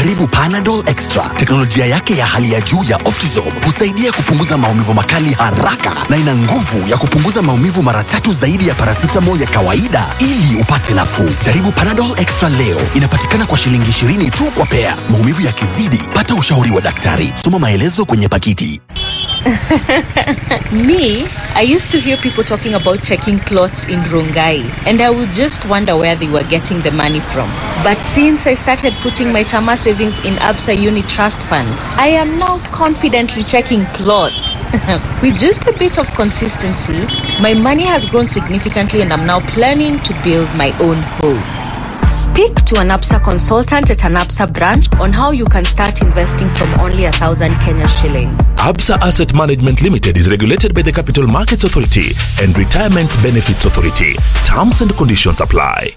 Jaribu Panadol Extra. Teknolojia yake ya hali ya juu ya Optizorb husaidia kupunguza maumivu makali haraka na ina nguvu ya kupunguza maumivu mara tatu zaidi ya paracetamol ya kawaida ili upate nafuu. Jaribu Panadol Extra leo. Inapatikana kwa shilingi 20 tu kwa pea. Maumivu yakizidi, pata ushauri wa daktari. Soma maelezo kwenye pakiti. Me, I used to hear people talking about checking plots in Rongai, and I would just wonder where they were getting the money from. But since I started putting my Chama savings in Absa Uni Trust Fund, I am now confidently checking plots. With just a bit of consistency, my money has grown significantly, and I'm now planning to build my own home. Speak to an APSA consultant at an APSA branch on how you can start investing from only a thousand Kenya shillings. Absa Asset Management Limited is regulated by the Capital Markets Authority and Retirement Benefits Authority. Terms and conditions apply.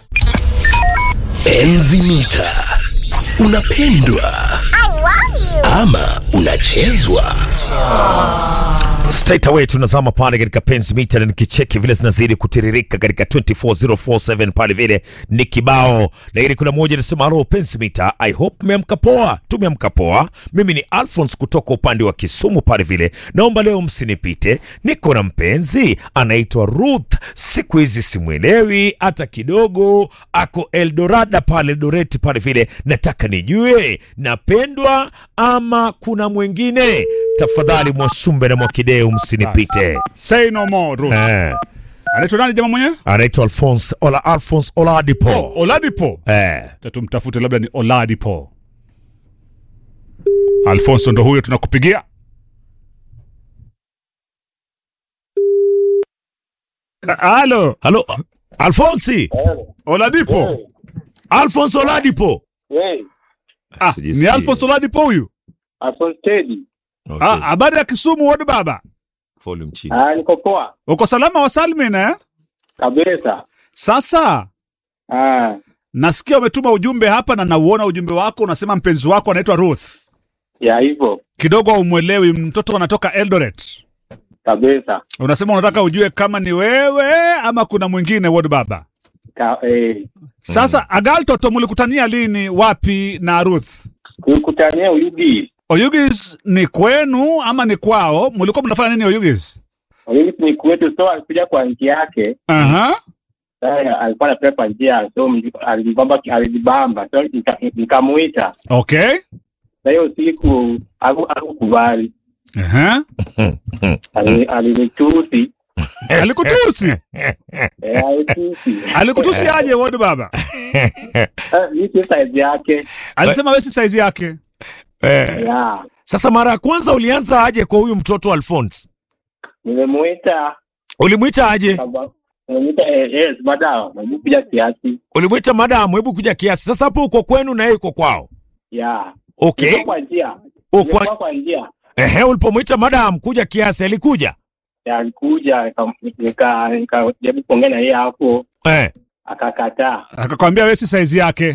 Enzi mita. Unapendwa ama unachezwa? Straight away tunazama pale katika penzi mita na nikicheki vile zinazidi kutiririka katika 24047 pale vile ni kibao, lakini kuna moja nasema halo penzi mita, I hope mmeamka poa. Tumeamka poa. Mimi ni Alphonse kutoka upande wa Kisumu pale vile, naomba leo msinipite, niko na mpenzi anaitwa Ruth, siku hizi simwelewi hata kidogo, ako Eldorada pale Eldoret pale vile, nataka nijue napendwa ama kuna mwingine tafadhali Mwasumbe na Mwakideu msinipite. Say no more, Ruth. Eh, Anaitwa nani jamaa mwenyewe? anaitwa Alphonse Ola Alphonse Oladipo. Oladipo. Eh, Tumtafute labda ni Oladipo. Alfonso ndo huyo tunakupigia. Halo, halo Alphonse, Oladipo. Alphonse Oladipo. Hey, Ah, Sijisikii. ni Alfonso Oladipo huyu. Alphonse Teddy. Ah, habari ya Kisumu wodi baba. volume chini. Ah, niko poa Uko salama wa salmin eh? kabisa. Sasa Ah, nasikia umetuma ujumbe hapa na nauona ujumbe wako unasema mpenzi wako anaitwa Ruth. ya hivyo Kidogo umwelewi mtoto anatoka Eldoret. kabisa. Unasema unataka ujue kama ni wewe ama kuna mwingine wodi baba. Ka, eh, Sasa Agal Toto mlikutania lini wapi na Ruth? kulikutania Uyugi. Oyugis ni kwenu ama ni kwao? Mlikuwa mnafanya nini Oyugis? Uyugi ni kwetu, so alikuja kwa njia yake. Aha. Sasa alikuwa anapita kwa njia, so mji- alijibamba alijibamba, so nika- nikamuita. Okay. Sasa hiyo siku haku- hakukubali, Aha. Ali- alinitusi. Alikutusi. Eh, alitusi. Alikutusi aje wodi baba? Eh, Hii si size yake. Alisema wewe si size yake. Eh, Ya, sasa mara ya kwanza ulianza aje kwa huyu mtoto Alphonse? nimemuita Ulimwita aje? kaba- nimemuita eh, yes, baada nimekuja kiasi. Ulimwita madamu, hebu kuja kiasi. Sasa hapo uko kwenu na yeye uko kwao. Ya. Okay. Nilikuwa kwa njia. Uko Nilikuwa kwa njia. ehe, ulipomwita madam kuja kiasi alikuja? Ya, alikuja nika- nika- nikajaribu kuongea na yeye hapo Eh. akakataa. Akakwambia wewe si size yake.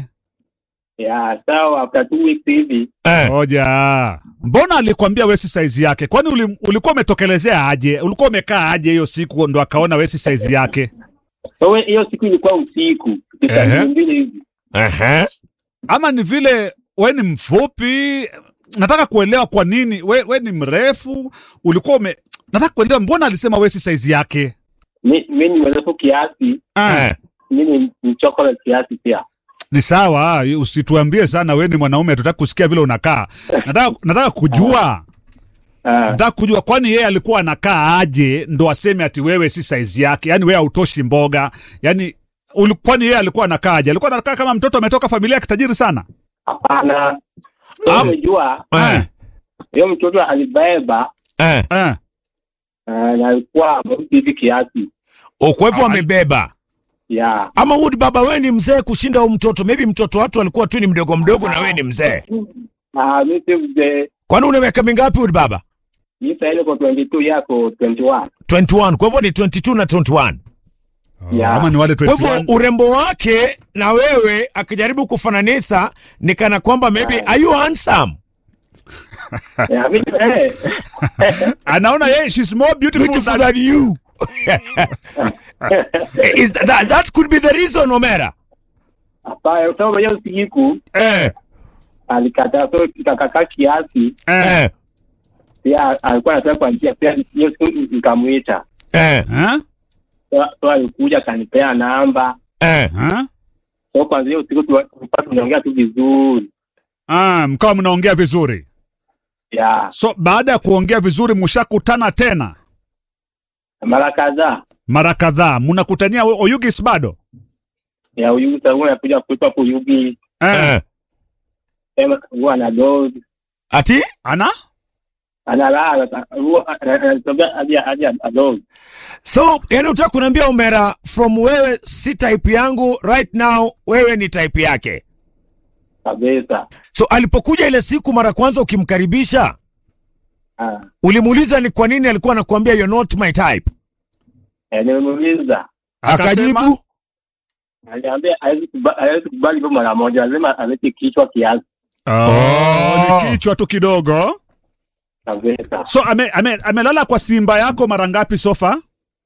Ya, sawa after two weeks hivi Eh. Ngoja. Mbona alikwambia wewe si size yake? Kwani uli, ulikuwa umetokelezea aje? Ulikuwa umekaa aje hiyo siku ndo akaona wewe si size yake? so we- hiyo siku ilikuwa usiku Ehe. saa mbili hivi Ehe. Ama ni vile we ni mfupi? Nataka kuelewa kwa nini we, we ni mrefu, ulikuwa ume nataka kuelewa mbona alisema we si size yake. mi mi ni mrefu kiasi Ah, Eh. mi ni ni chocolate kiasi pia ni sawa, usituambie sana we ni mwanaume, hatutaki kusikia vile unakaa. Nataka, nataka kujua Ah, nataka kujua kwani yeye alikuwa anakaa aje ndo aseme ati wewe si size yake, yani wewe hautoshi mboga, yani uli- kwani yeye alikuwa anakaa aje? Alikuwa anakaa kama mtoto ametoka familia ya kitajiri sana. hapana So Am- umejua Eh. hiyo mtoto alibeba Eh. Eh. ah, na alikuwa mweusi hivi kiasi O, Kwa hivyo amebeba. ya Ama Wood baba wewe ni mzee kushinda huyu mtoto. Maybe mtoto watu alikuwa tu ni mdogo mdogo na wewe ni mzee. Ah, mi si mzee Kwani una miaka mingapi Wood baba? mi saa ile kwa 22 yako 21 21. Kwa hivyo ni 22 na 21. Ya. Ama ni wale Kwa hivyo 21. urembo wake na wewe akijaribu kufananisha ni kana kwamba maybe are you handsome? Ya, mi- eh. anaona yeye she's more beautiful, Beautiful than, than you. Is that, that could be the reason Omera? Hapana, sababu hiyo siku Eh. alikataa, so ikakakaa kiasi, Eh. Eh, pia alikuwa anataka kwa njia, pia hiyo siku nikamwita, eh, Eh? so, so alikuja akanipea namba, eh. Eh? so kwanza hiyo siku tuwa- tulikuwa tunaongea tu vizuri Ah, mkawa mnaongea vizuri. ya So baada ya kuongea vizuri mshakutana tena mara kadhaa mara kadhaa, mnakutania we- Oyugis bado? ya Uyugi. Sasa huwa anakuja kwetu hapo Uyugi, Eh. Eh. sema huwa ana dozi Ati? Ana? analala, huwa anatembea hadi hadi adozi So, yani utaka kuniambia Umera, from wewe si type yangu right now, wewe ni type yake. kabisa. So alipokuja ile siku mara kwanza ukimkaribisha, Ah, ulimuuliza ni kwa nini alikuwa anakuambia you're not my type? eh, nimemuuliza Akasema? Akajibu aliambia hawezi kuba- hawezi kubali hivyo mara moja, lazima alete kichwa kiasi Oh, ni kichwa tu kidogo. kabisa. So ame, ame, amelala kwa simba yako mara ngapi sofa?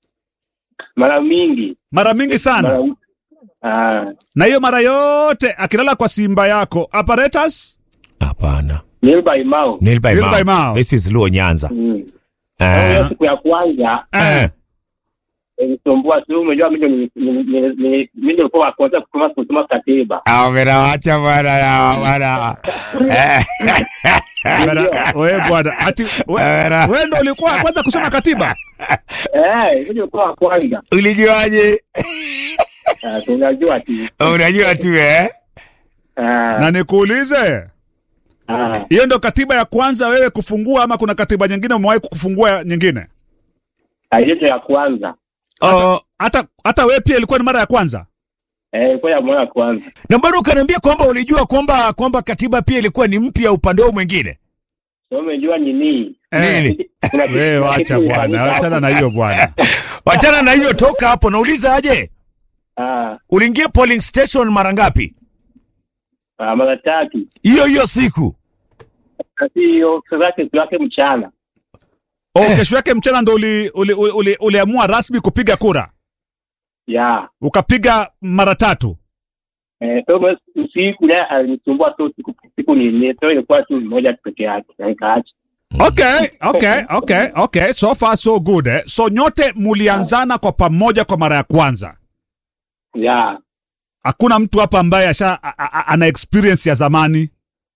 Mara mingi Mara mingi sana. mara, ah, Na hiyo mara yote akilala kwa simba yako apparatus? hapana. nil by mouth. Nail by Nail mouth. by mouth. This is Luo Nyanza. Mm. Eh. Hiyo siku ya kwanza Eh. ilisumbua tu, umejua mimi ndio ni- ni- ni- ni- mimi ndio nilikuwa wa kwanza kusoma kusoma katiba. Ah, Umera wacha bwana ya bwana. Eh. Bwana, Wewe bwana, ati we- Bwana. wewe ndo ulikuwa wa kwanza kusoma katiba? Eh, mimi ndio nilikuwa wa kwanza. Ulijuaje? Ah, tunajua tu. Unajua tu eh? Ah, Na nikuulize, ah. hiyo ndo katiba ya kwanza wewe kufungua ama kuna katiba nyingine umewahi kufungua nyingine? Ah, hiyo ndio ya kwanza. Oh, Hata hata wewe pia ilikuwa ni mara ya kwanza? Eh, ilikuwa ya mara ya kwanza. na bado ukaniambia kwamba ulijua kwamba kwamba katiba pia ilikuwa ni mpya upande wao mwingine. So umejua nini? Eh, Nini? Kuna kitu- Wewe kuna wacha kitu bwana, ilifanyika wachana hapo. na hiyo bwana. Wachana na hiyo, toka hapo. Nauliza aje, Ah, uliingia polling station mara ngapi ah, mara tatu. hiyo hiyo siku? Kasi hiyo sasa kesho yake mchana. Oh, kesho yake mchana ndo uli, uli, uli, uli, uliamua rasmi kupiga kura, Ya. ukapiga mara tatu. Eh, so basi usiku naye alinisumbua tu siku siku ni nne. So ilikuwa tu moja peke yake. Na nikaacha. Okay, okay, okay, okay. So far so good eh. So nyote mulianzana kwa pamoja kwa mara ya kwanza. Ya. Hakuna mtu hapa ambaye asha a- a- a- ana experience ya zamani.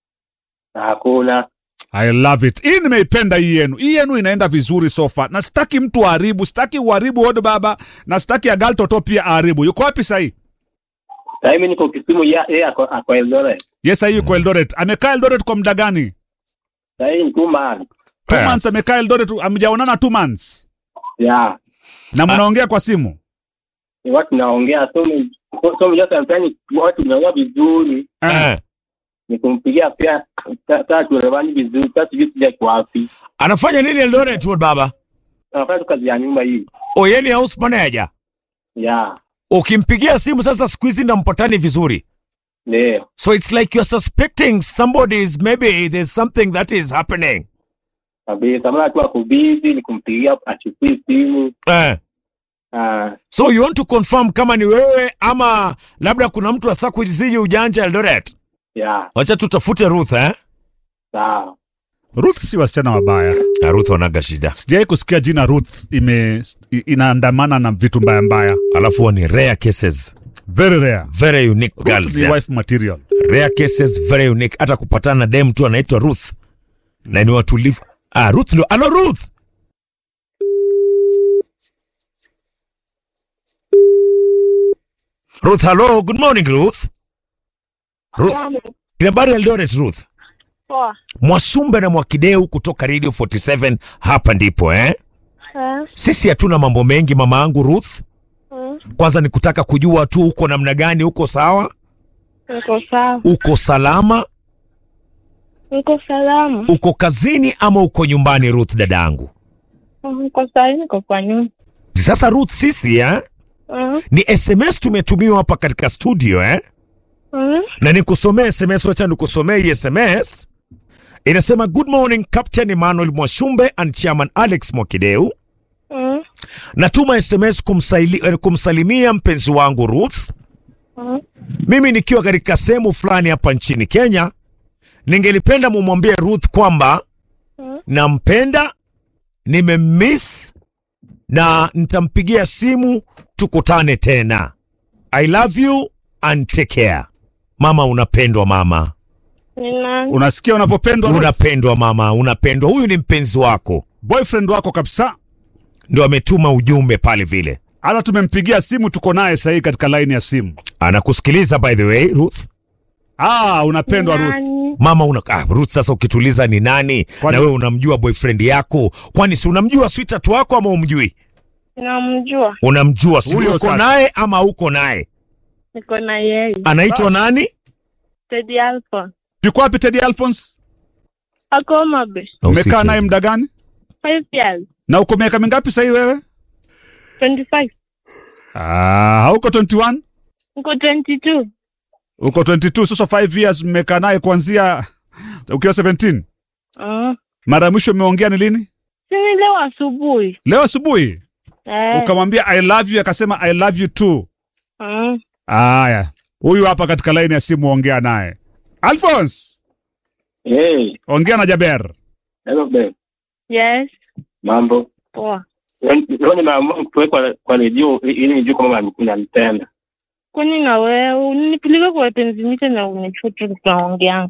Hakuna. I love it. Hii nimeipenda hii yenu. Hii yenu inaenda vizuri so far. Na sitaki mtu aharibu, sitaki uharibu Odo baba na sitaki Agal Toto pia aharibu. Yuko wapi sahii? Sasa mimi niko Kisumu ya yeye ako ako Eldoret. Yes, sahii yuko Eldoret. Amekaa Eldoret kwa muda gani? Sasa hii ni two months. Two Eh. months amekaa Eldoret, amjaonana two months. Ya. Na mnaongea kwa simu. Ni watu tunaongea so mimi so mimi sasa mtani watu tunaongea vizuri. Eh. Ni kumpigia pia sasa tuelewani vizuri. Sasa sijui sija kwa wapi. Anafanya nini Eldoret Road baba? Anafanya tu kazi ya nyumba hii. O, yeye ni house manager. Ya. Ukimpigia simu sasa, siku hizi ndampatani vizuri, Ndio. so it's like you're suspecting somebody is maybe there's something that is happening. Kabisa. Mara tu ako busy ni kumpigia achukui simu. Eh. Ah, So you want to confirm kama ni wewe ama labda kuna mtu asa kuziji ujanja Eldoret? ya. Wacha tutafute Ruth eh? Sawa. Ruth si wasichana wabaya. Na Ruth wanaga shida. Sijai kusikia jina Ruth ime i- inaandamana na vitu mbaya mbaya. Alafu huwa ni rare cases, Very rare. very unique Ruth girls. ni yeah. wife material. Rare cases, very unique. Hata kupatana na dem tu anaitwa Ruth na ni watulivu. Ah, Ruth ndo. Hello Ruth. Ruth, hello. Good morning Ruth. Ruth. Habari Eldoret Ruth. Poa. Mwasumbe na Mwakideu kutoka Radio 47 hapa ndipo eh? Eh, Sisi hatuna mambo mengi mama yangu Ruth. mm, Kwanza ni kutaka kujua tu uko namna gani, uko sawa, Niko sawa. uko salama, Niko salama. uko kazini ama uko nyumbani Ruth dadangu? Niko sawa, niko kwa nyumba. Sasa Ruth, sisi eh, Mm, ni SMS tumetumiwa hapa katika studio eh, mm, na nikusomee SMS, wacha nikusomee hii SMS. Inasema good morning Captain Emmanuel Mwashumbe and Chairman Alex Mwakideu. mm, Natuma SMS kumsaili, eh, kumsalimia mpenzi wangu Ruth. mm, Mimi nikiwa katika sehemu fulani hapa nchini Kenya, ningelipenda mumwambie Ruth kwamba nampenda, nimemiss na nitampigia simu tukutane tena. I love you and take care. Mama, unapendwa mama, Ni nani? Unasikia unavyopendwa Ruth? unapendwa mama, unapendwa. Huyu ni mpenzi wako, boyfriend wako kabisa. ndo ametuma ujumbe pale vile, Hata tumempigia simu, tuko naye sahii katika laini ya simu. anakusikiliza by the way Ruth. Ah, unapendwa Ruth. Nani? Mama una ah, Ruth, sasa ukituliza ni nani Kwani- na wewe unamjua boyfriend yako? Kwani si unamjua sweetheart wako ama umjui? Namjua. Unamjua, si Huyo uko sasa. naye ama uko naye? Niko na yeye. Anaitwa Bas. nani? Teddy Alpha. Yuko wapi Teddy Alphonse? Ako Mabe. Umekaa naye muda gani? Five years. Na uko miaka mingapi sahii wewe? 25. Ah, hauko 21? Niko 22. Uko 22, sasa 5 years mmekaa naye kuanzia ukiwa 17. Mm. Mara ya mwisho mmeongea ni lini? Sini leo asubuhi. Leo asubuhi. Eh. Ukamwambia I love you akasema I love you too. Mm. Aya, huyu hapa katika laini ya simu, ongea naye. Alphonse, Hey, ongea na Jaber. hello babe. Yes. Mambo. Poa. Leo nimeamua kuwekwa kwa redio ili nijue kama unanipenda. Kwani na wewe unipeleka kwa wapenzi mita na unifutu tunaongea.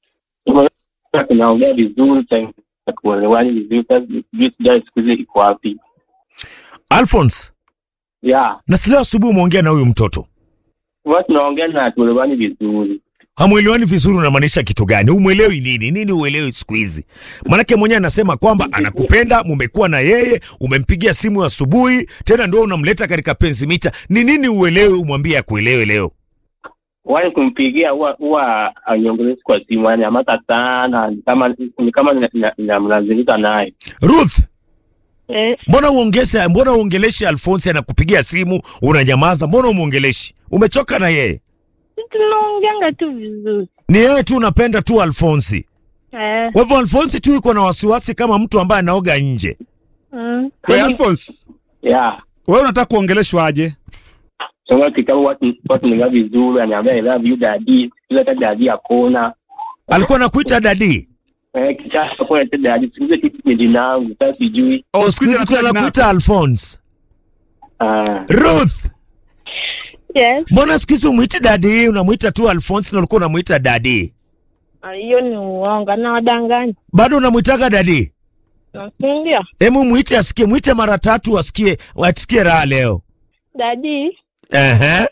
Tunaongea vizuri, tunaelewani vizuri. Sasa sijui sijui siku hizi iko wapi? Alphonse, Yeah, na si leo asubuhi umeongea na huyu mtoto, huwa tunaongea na tuelewani vizuri. hamwelewani vizuri, unamaanisha kitu gani? Umwelewi nini? Nini uelewi siku hizi? Maanake mwenyewe anasema kwamba anakupenda, mumekuwa na yeye, umempigia simu asubuhi, tena ndio unamleta katika penzi mita. Ni nini uelewi, umwambie akuelewe leo? Wani kumpigia huwa huwa aniongelezi kwa simu, yani amata sana, ni kama ni kama nina- nina- ninamlazimika naye. Ruth, Yes. mbona uongeze, mbona uongeleshi Alphonse anakupigia simu unanyamaza? Mbona umuongeleshi? Umechoka na yeye? Tunaongeanga tu vizuri. Ni yeye tu unapenda tu Alphonse. Eh. Kwa hivyo Alphonse tu yuko na wasiwasi kama mtu ambaye anaoga nje. Mm. Wewe Alphonse, Yeah. wewe unataka kuongeleshwa aje? Soma kitabu watu watu ninga vizuri, aniambia I love you daddy. Kila hata daddy akona. Alikuwa anakuita dadi. Eh, kisha kwa hata daddy, siku hizi kitu ni jina langu, sasa sijui. Oh, Siku hizi tu anataka jina- anakuita Alphonse. Ah, Ruth, Yes. mbona siku hizi umwiti dadi, unamwita tu Alphonse na ulikuwa unamwita dadi? Ah, Hiyo ni uongo na wadanganya. Bado unamwitaga dadi? Ndio. Hebu mwite asikie, mwite mara tatu asikie, asikie raha leo. Dadi. Ehe.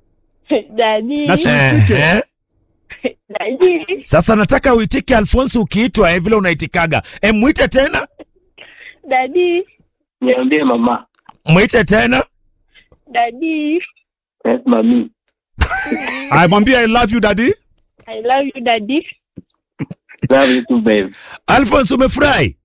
Dadi. Na si- Uitike. Ehe. Dadi. Sasa nataka uitike Alphonse ukiitwa eh, vile unaitikaga. E, mwite tena, Dadi. niambie mama. mwite tena. Dadi. Yes, mami. Aya, mwambie I love you daddy. I love you daddy. Love you too babe. Alphonse, umefurahi?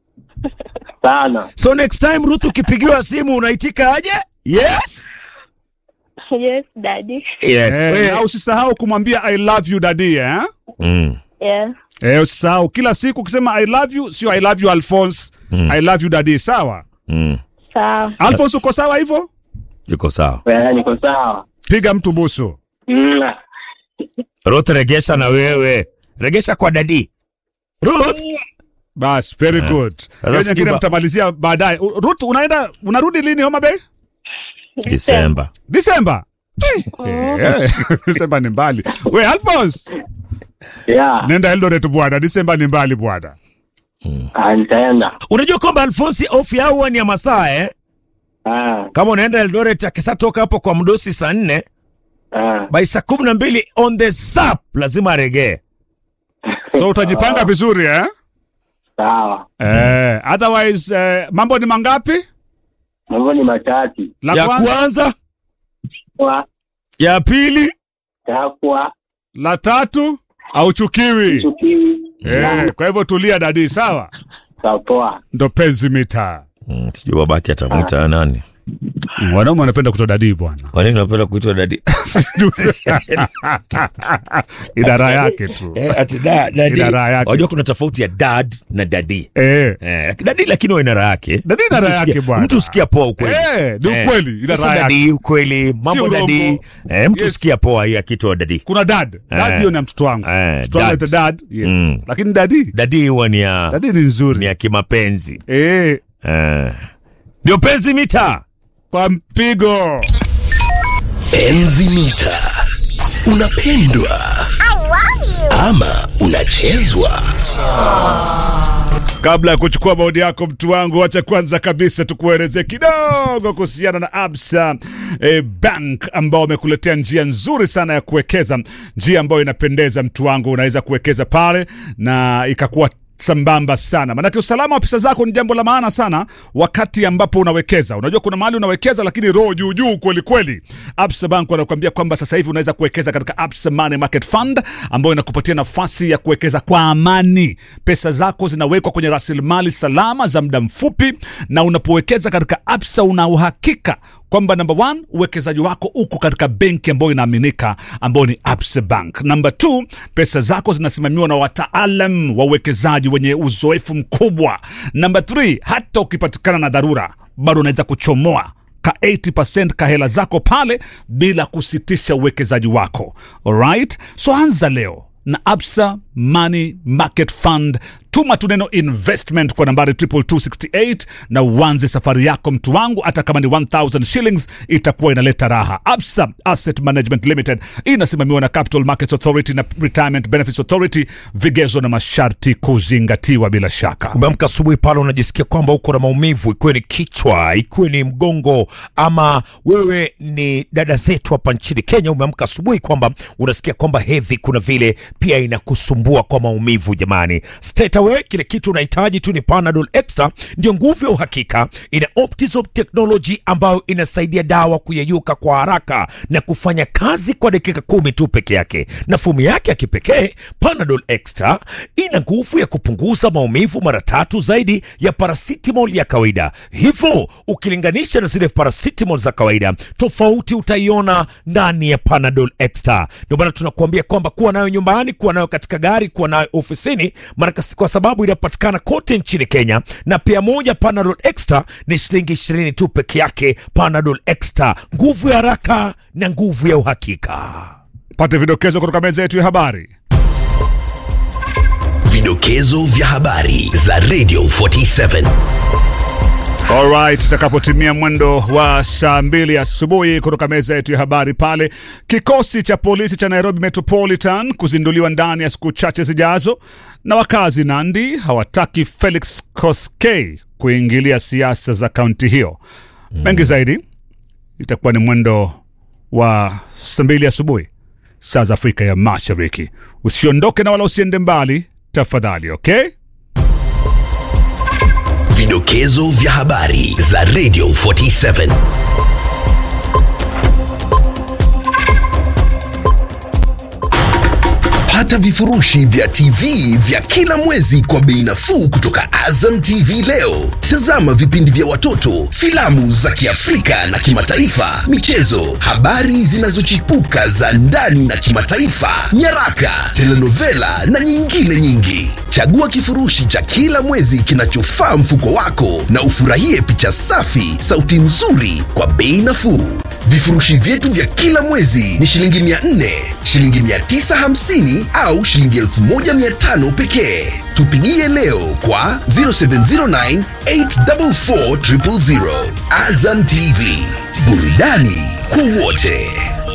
Sana. So next time Ruth ukipigiwa simu unaitika aje? Yes. Yes, daddy. Yes. Eh, na usisahau kumwambia I love you daddy eh? Mm. Yeah. Eh, usisahau kila siku ukisema I love you, sio I love you Alphonse. I love you daddy, sawa? Mm. Sawa. Alphonse uko sawa hivyo? Yuko sawa. Wewe niko sawa. Piga mtu busu. Mm. Ruth, regesha na wewe, regesha kwa dadi. Ruth, Bas, very good. Hiyo sijui nyingine ba- mtamalizia baadaye. U- Ruth, unaenda unarudi lini Homa Bay? Disemba. Disemba. Eh, Disemba ni mbali. We Alphonse, Yeah. nenda Eldoret bwana, Disemba ni mbali bwana. Ah, nitaenda. Unajua kwamba Alfonsi off yao huwa ni ya masaa eh? Ah, Kama unaenda Eldoret akisatoka hapo kwa mdosi saa nne ah. by saa kumi na mbili on the sap lazima aregee. So utajipanga vizuri eh? Sawa. Eh, otherwise eh, mambo ni mangapi? Mambo ni matatu. La ya kwanza, kwanza, Kwa ya pili, takwa la tatu auchukiwi. chukiwi. Eh, kwa hivyo tulia dadi, sawa? Sawa poa. Ndo penzi mita. sijui babake atamwita nani. wanaume wanapenda kutoa dadii bwana wanini wanapenda kuitwa dadi idara yake tu Eh, ati da- dadi. Ina raha yake. Wajua kuna tofauti ya dad na dadi eh. Eh, dadi lakini ina raha yake. Dadi ina Mtu raha yake sikia- bwana. Mtu sikia poa ukweli. Eh, ni ukweli, ina Sasa raha yake. dadi ukweli, mambo Si dadi. urongo. Eh, mtu Yes. sikia poa hii akitoa dadi. kuna dad dad Eh. hiyo ni ya mtoto wangu Eh, mtoto wangu dad. anaitwa dad yes Mm. lakini dadi Dadi huwa ni ya dadi ni ni nzuri ya kimapenzi. eh, Eh. Ndio penzi mita. kwa mpigo Enzi mita. Unapendwa ama unachezwa? kabla ya kuchukua maoni yako mtu wangu wacha kwanza kabisa tukueleze kidogo kuhusiana na absa eh, bank ambao wamekuletea njia nzuri sana ya kuwekeza njia ambayo inapendeza mtu wangu unaweza kuwekeza pale na ikakuwa sambamba sana maanake usalama wa pesa zako ni jambo la maana sana wakati ambapo unawekeza unajua kuna mahali unawekeza lakini roho juu juu kweli kweli absa bank wanakuambia kwamba sasa hivi unaweza kuwekeza katika absa money market fund ambayo inakupatia nafasi ya kuwekeza kwa amani pesa zako zinawekwa kwenye rasilimali salama za muda mfupi na unapowekeza katika absa una uhakika kwamba namba one uwekezaji wako uko katika benki ambayo inaaminika ambayo ni absa bank namba two pesa zako zinasimamiwa na wataalam wa uwekezaji wenye uzoefu mkubwa namba three hata ukipatikana na dharura bado unaweza kuchomoa ka 80% ka hela zako pale bila kusitisha uwekezaji wako alright so anza leo na absa money market fund tuma tu neno investment kwa nambari 22268 na uanze safari yako mtu wangu hata kama ni 1000 shillings itakuwa inaleta raha absa asset management limited inasimamiwa na capital markets authority na retirement benefits authority vigezo na masharti kuzingatiwa bila shaka umeamka asubuhi pale unajisikia kwamba uko na maumivu ikiwe ni kichwa ikiwe ni mgongo ama wewe ni dada zetu hapa nchini kenya umeamka asubuhi kwamba unasikia kwamba hedhi kuna vile pia inakusumbua kwa maumivu jamani straight away kile kitu unahitaji tu ni panadol extra ndio nguvu ya uhakika ina optisop technology ambayo inasaidia dawa kuyeyuka kwa haraka na kufanya kazi kwa dakika kumi tu peke yake na fumu yake ya kipekee panadol extra ina nguvu ya kupunguza maumivu mara tatu zaidi ya paracetamol ya kawaida hivyo ukilinganisha na zile paracetamol za kawaida tofauti utaiona ndani ya panadol extra ndio maana tunakuambia kwamba kuwa nayo nyumbani kuwa nayo katika gari kuwa nayo ofisini mara kasi- kwa sababu inapatikana kote nchini kenya na pia moja panadol extra ni shilingi ishirini tu peke yake panadol extra nguvu ya haraka na nguvu ya uhakika pate vidokezo kutoka meza yetu ya habari Vidokezo vya habari za Radio 47. Alright, itakapotimia mwendo wa saa mbili asubuhi kutoka meza yetu ya habari pale, kikosi cha polisi cha Nairobi Metropolitan kuzinduliwa ndani ya siku chache zijazo, na wakazi Nandi hawataki Felix Koskei kuingilia siasa za kaunti hiyo. Mengi zaidi itakuwa ni mwendo wa saa mbili asubuhi saa za Afrika ya Mashariki. Usiondoke na wala usiende mbali tafadhali, okay? Vidokezo vya habari za Radio 47. Pata vifurushi vya TV vya kila mwezi kwa bei nafuu kutoka Azam TV leo. Tazama vipindi vya watoto, filamu za Kiafrika na kimataifa, michezo, habari zinazochipuka za ndani na kimataifa, nyaraka, telenovela na nyingine nyingi. Chagua kifurushi cha kila mwezi kinachofaa mfuko wako na ufurahie picha safi, sauti nzuri kwa bei nafuu. Vifurushi vyetu vya kila mwezi ni shilingi 400, shilingi 950 au shilingi 1500 pekee. Tupigie leo kwa 0709 844 000. Azam TV, burudani kwa wote.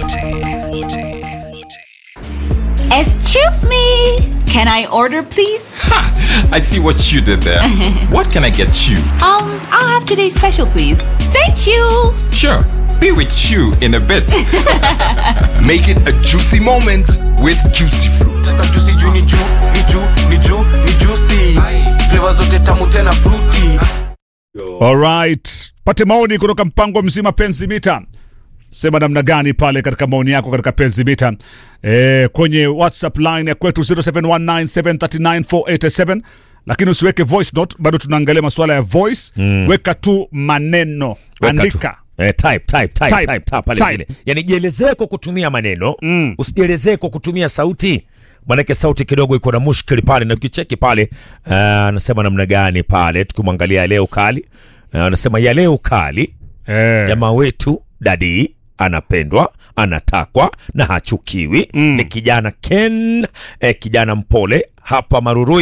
Excuse me. Can I order, please? I see what you did there. what can I get you? Um, I'll have today's special, please. Thank you. Sure, be with you in a bit. Make it a juicy moment with juicy fruit. juicy juu ni juu ni juu ni juu ni juicy flavor zote tamu tena fruity Alright, pate maoni kutoka mpango mzima penzi mita sema namna gani pale katika maoni yako katika penzi mita e, kwenye whatsapp line ya kwetu 0719739487 lakini usiweke voice note bado tunaangalia masuala ya voice mm. weka tu maneno Weka andika Eh, type, type, type, Type. type, type, pale Type. vile. Yani jielezee kwa kutumia maneno mm. usijielezee kwa kutumia sauti manake sauti kidogo iko na mushkili pale na ukicheki pale uh, anasema namna gani pale tukimwangalia ya leo kali uh, anasema ya leo kali Eh. jamaa wetu dadi anapendwa anatakwa na hachukiwi mm. ni kijana ken eh, kijana mpole hapa marurui